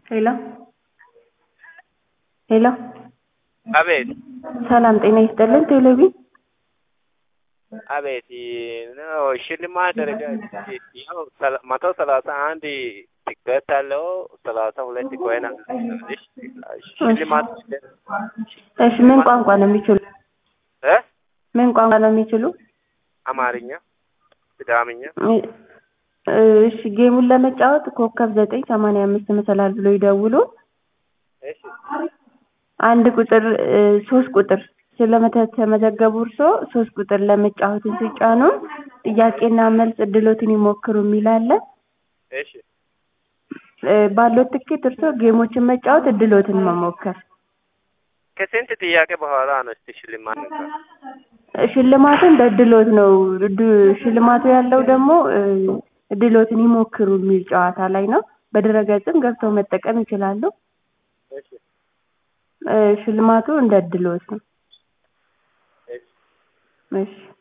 ሄሎ ሄሎ አቤት ሰላም ጤና ይስጥልን ቴሌቪ አቤት ነው ሽልማት ደረጃ ያው መቶ ሰላሳ አንድ ቲኬት አለው ሰላሳ ሁለት ኮይን አለሽ ሽልማት እሺ ምን ቋንቋ ነው የሚችሉ እ ምን ቋንቋ ነው የሚችሉ አማርኛ ሲዳምኛ እሺ ጌሙን ለመጫወት ኮከብ ዘጠኝ ሰማንያ አምስት መሰላል ብሎ ይደውሉ እሺ አንድ ቁጥር ሶስት ቁጥር ስለተመዘገቡ እርስዎ ሶስት ቁጥር ለመጫወትን ሲጫኑ ጥያቄና መልስ እድሎትን ይሞክሩ የሚል አለ እሺ ባለው ትኬት እርስዎ ጌሞችን መጫወት እድሎትን መሞከር ከስንት ጥያቄ በኋላ ነው እስቲ ሽልማት እንኳን ሽልማቱ እንደ እድሎት ነው እድ- ሽልማቱ ያለው ደግሞ እድሎትን ይሞክሩ የሚል ጨዋታ ላይ ነው በድረገጽም ገብተው መጠቀም ይችላሉ እሺ ሽልማቱ እንደ እድሎት ነው እሺ እሺ